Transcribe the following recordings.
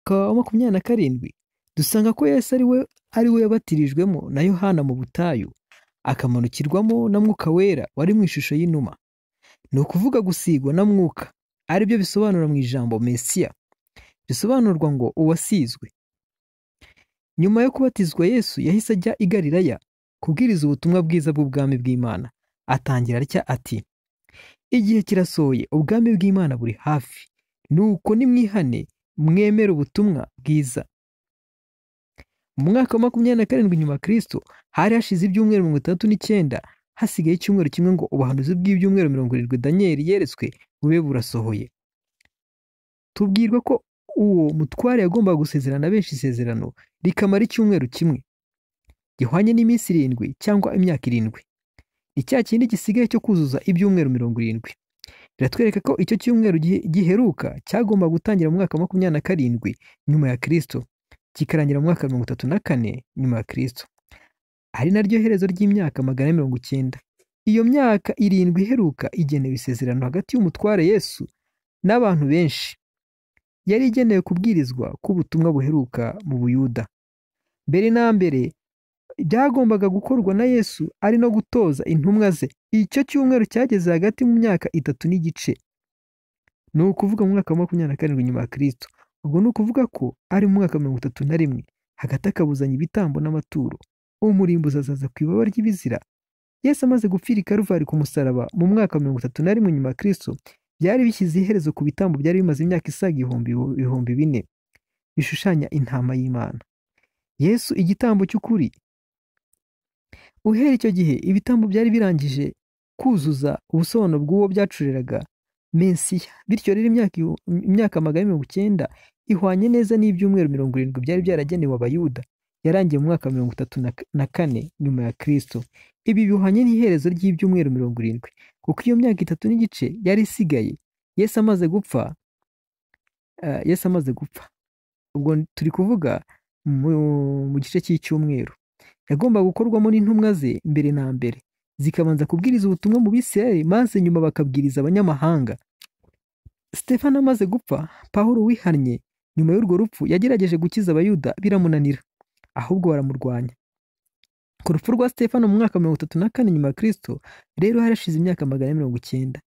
umwaka wa makumyabiri na karindwi dusanga ko Yesu ari we ari we yabatirijwemo na Yohana mu butayu, akamanukirwamo na Mwuka Wera wari mu ishusho y'inuma. Ni ukuvuga gusigwa na Mwuka, ari byo bisobanura mu ijambo Mesiya, bisobanurwa ngo uwasizwe. Nyuma yo kubatizwa Yesu yahise ajya i Galilaya kubwiriza ubutumwa bwiza bw'ubwami bw'Imana. Atangira atya ati, igihe kirasohoye ubwami bw'Imana buri hafi, nuko nimwihane mwemere ubutumwa bwiza. Mu mwaka wa makumyabiri na karindwi nyuma ya Kristo hari hashize ibyumweru mirongo itandatu n'icyenda hasigaye icyumweru kimwe ngo ubuhanuzi bw'ibyumweru mirongo irindwi Daniyeli yeretswe bube burasohoye. Tubwirwa ko uwo mutware yagombaga gusezerana benshi isezerano rikamara icyumweru kimwe gihwanye n'iminsi irindwi cyangwa imyaka irindwi. Ni cya kindi gisigaye cyo kuzuza ibyumweru mirongo irindwi. Biratwereka ko icyo cyumweru gihe- giheruka cyagomba gutangira mu mwaka wa makumyabiri na karindwi nyuma ya Kristo kikarangira mu mwaka wa mirongo itatu na kane nyuma ya Kristo. Ari naryo herezo ry'imyaka magana ane mirongo icyenda. Iyo myaka irindwi iheruka igenewe isezerano hagati y'umutware Yesu n'abantu benshi. Yari igenewe kubwirizwa k'ubutumwa buheruka mu Buyuda. Mbere na mbere byagombaga gukorwa na Yesu ari no gutoza intumwa ze. Icyo cyumweru cyageze hagati mu myaka itatu n'igice. Ni ukuvuga mu mwaka wa makumyabiri na karindwi nyuma ya Kristo. Ubwo ni ukuvuga ko ari mu mwaka wa mirongo itatu na rimwe. Hagati akabuzanya ibitambo n'amaturo. Umurimbuzi azaza ku ibaba ry'ibizira. Yesu amaze gupfira i Karuvari ku musaraba mu mwaka wa mirongo itatu na rimwe nyuma ya Kristo, byari bishyize iherezo ku bitambo byari bimaze imyaka isaga ibihumbi ibihumbi bine, bishushanya intama y'Imana. Yesu igitambo cy'ukuri. Uhera icyo gihe ibitambo byari birangije kuzuza ubusobanuro bw'uwo byacuriraga Mesiya. Bityo rero imyaka ihu- imyaka magana ane mirongo icyenda ihwanye neza n'ibyumweru mirongo irindwi byari byaragenewe abayuda, yarangiye mu mwaka wa mirongo itatu na na kane nyuma ya Kristo. Ibi bihwanye n'iherezo ry'ibyumweru mirongo irindwi, kuko iyo myaka itatu n'igice yari isigaye Yesu amaze gupfa, eh, Yesu amaze gupfa. Ubwo turi kuvuga mu mu gice cy'icyumweru yagombaga gukorwamo n'intumwa ze mbere na mbere zikabanza kubwiriza ubutumwa mu bisirayeli maze nyuma bakabwiriza abanyamahanga sitefano amaze gupfa pawulo wihannye nyuma y'urwo rupfu yagerageje gukiza abayuda biramunanira ahubwo baramurwanya ku rupfu rwa sitefano mu mwaka wa mirongo itatu na kane nyuma ya kristo rero harashize imyaka magana ane mirongo icyenda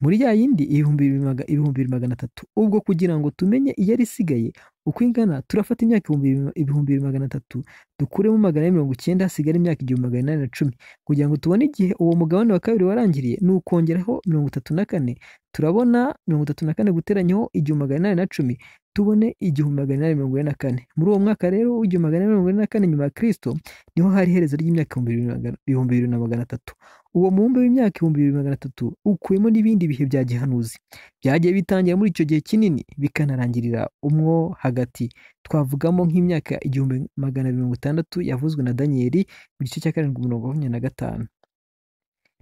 muri ya yindi ibihumbi bibiri maga- ibihumbi bibiri magana atatu ubwo kugira ngo tumenye iyari isigaye uko ingana turafata imyaka ibihumbi bibiri- ibihumbi bibiri magana atatu dukuremo magana ane mirongo icyenda hasigara imyaka igihumbi magana inani na cumi kugira ngo tubone igihe uwo mugabane wa kabiri warangiriye ni ukongeraho mirongo itatu na kane turabona mirongo itatu na kane guteranyaho igihumbi magana inani na cumi tubone igihumbi magana inani mirongo ine na kane muri uwo mwaka rero w'igihumbi magana inani mirongo ine na kane nyuma ya kristo niho hari iherezo ry'imyaka ibihumbi bibiri magana- ibihumbi bibiri na magana atatu uwo mubumbe w'imyaka ibihumbi bibiri magana atatu ukuyemo n'ibindi bihe bya gihanuzi byagiye bitangira muri icyo gihe kinini bikanarangirira umwo hagati twavugamo nk'imyaka igihumbi magana mirongo itandatu yavuzwe na daniyeli mu gice cya karindwi mirongo makumyabiri na gatanu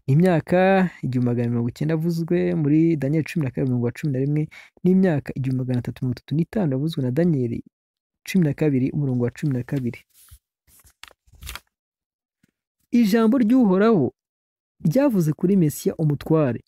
imyaka igihumbi magana mirongo icyenda yavuzwe muri daniyeli cumi na kabiri mirongo cumi na rimwe n'imyaka igihumbi magana atatu mirongo itatu n'itanu yavuzwe na daniyeli cumi na kabiri umurongo wa cumi na kabiri ijambo ry'uhoraho ryavuze kuri mesiya umutware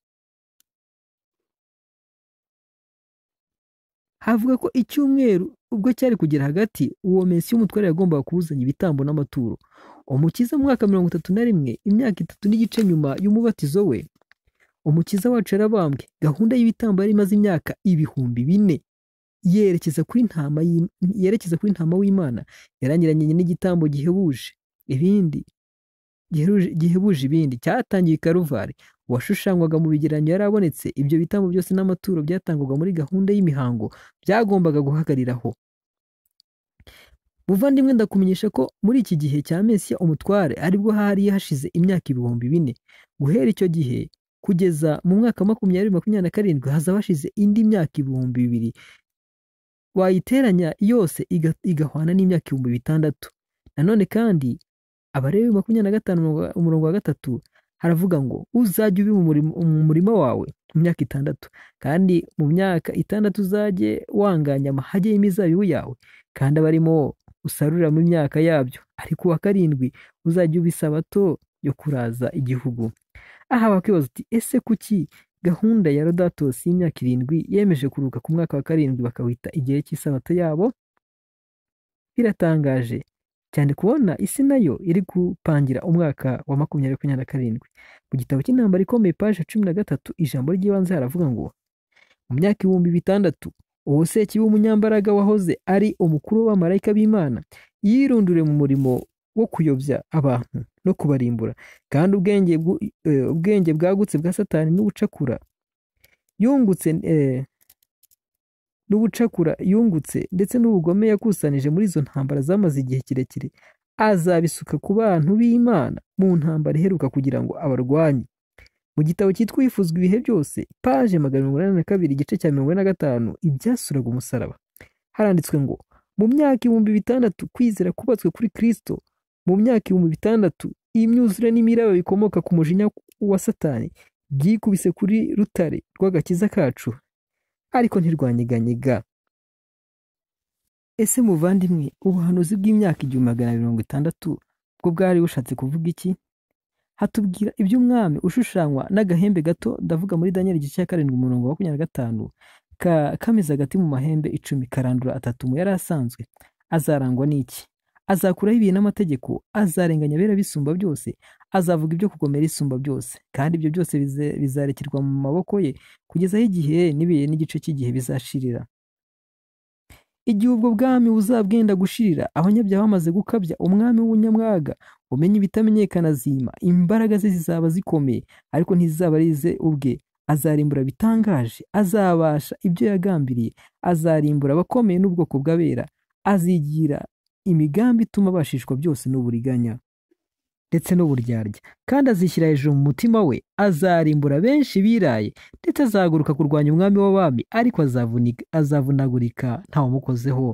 havuga ko icyumweru ubwo cyari kugera hagati uwo mesiya umutware yagombaga kubuzanya ibitambo n'amaturo umukiza mu mwaka mirongo itatu na rimwe imyaka itatu n'igice nyuma y'umubatizo we umukiza wacu yarabambwe gahunda y'ibitambo yari imaze imyaka ibihumbi bine yerekeza kuri ntama y'Im- yerekeza kuri ntama w'imana yarangiranye n'igitambo gihebuje ibindi gihebuje- gihebuje ibindi cyatangiye i karuvari uwashushanywaga mu bigereranyo yarabonetse ibyo bitambo byose n'amaturo byatangwaga muri gahunda y'imihango byagombaga guhagariraho buvandimwe ndakumenyesha ko muri iki gihe cya mesiya umutware aribwo hari hashize imyaka ibihumbi bine guhera icyo gihe kugeza mu mwaka wa makumyabiri makumyabiri na karindwi hazaba hashize indi myaka ibihumbi bibiri wayiteranya yose iga- igahwana n'imyaka ibihumbi bitandatu nanone kandi abarebi makumyabiri na gatanu umurongo- umurongo wa gatatu haravuga ngo uzajye ubi mu murimo- mu murima wawe mu myaka itandatu kandi mu myaka itandatu uzajye wanganya amahage y'imizabibu yawe kandi abarimo usarurira mu myaka yabyo ariko uwa karindwi uzajya uba isabato yo kuraza igihugu aha bakwibaza uti ese kuki gahunda ya Rodatos y'imyaka irindwi yemeje kuruhuka ku mwaka wa karindwi bakawita igihe cy'isabato yabo biratangaje cyane kubona isi nayo iri gupangira umwaka wa makumyabiri makumyabiri na karindwi mu gitabo cy'intambara ikomeye paje cumi na gatatu ijambo ry'ibanze haravuga ngo mu myaka ibihumbi bitandatu uwo seki w'umunyambaraga wahoze ari umukuru w'abamarayika b'imana yirundure mu murimo wo kuyobya abantu no kubarimbura kandi ubwenge bwu- eh, ubwenge bwagutse bwa satani n'ubucakura yungutse eh, n'ubucakura yungutse ndetse n'ubugome yakusanije muri izo ntambara zamaze igihe kirekire azabisuka ku bantu b'imana mu ntambara iheruka kugira ngo abarwanye mu gitabo cyitwa yifuzwa ibihe byose paje magana mirongo inani na kabiri igice cya mirongo ine na gatanu ibyasuraga umusaraba haranditswe ngo mu myaka ibihumbi bitandatu kwizera kubatswe kuri kristo mu myaka ibihumbi bitandatu imyuzure n'imiraba bikomoka ku mujinya wa satani byikubise kuri rutare rw'agakiza kacu ariko ntirwanyeganyega ese muvandimwe ubuhanuzi bw'imyaka igihumbi magana mirongo itandatu bwo bwari bushatse kuvuga iki hatubwira iby'umwami ushushanywa n'agahembe gato ndavuga muri daniel igice cya karindwi umurongo wa makumyabiri na gatanu ka kameze hagati mu mahembe icumi karandura atatu mu yari asanzwe azarangwa n'iki azakuraho ibihe n'amategeko azarenganya abera bisumba byose azavuga ibyo kugomera isumba byose kandi ibyo byose bize- bizarekerwa mu maboko ye kugeza aho igihe n'ibihe n'igice cy'igihe bizashirira igihe ubwo bwami buzabwenda gushirira abanyabyaha bamaze gukabya umwami w'umunyamwaga umenya ibitamenyekana zima imbaraga ze zizaba zikomeye ariko ntizizaba ari ze ubwe azarimbura bitangaje azabasha ibyo yagambiriye azarimbura abakomeye n'ubwoko bw'abera azigira imigambi ituma abashishwa byose n'uburiganya ndetse n'uburyarya kandi azishyira hejuru mu mutima we azarimbura benshi biraye ndetse azahaguruka kurwanya umwami w'abami ariko azavunika- azavunagurika ntawumukozeho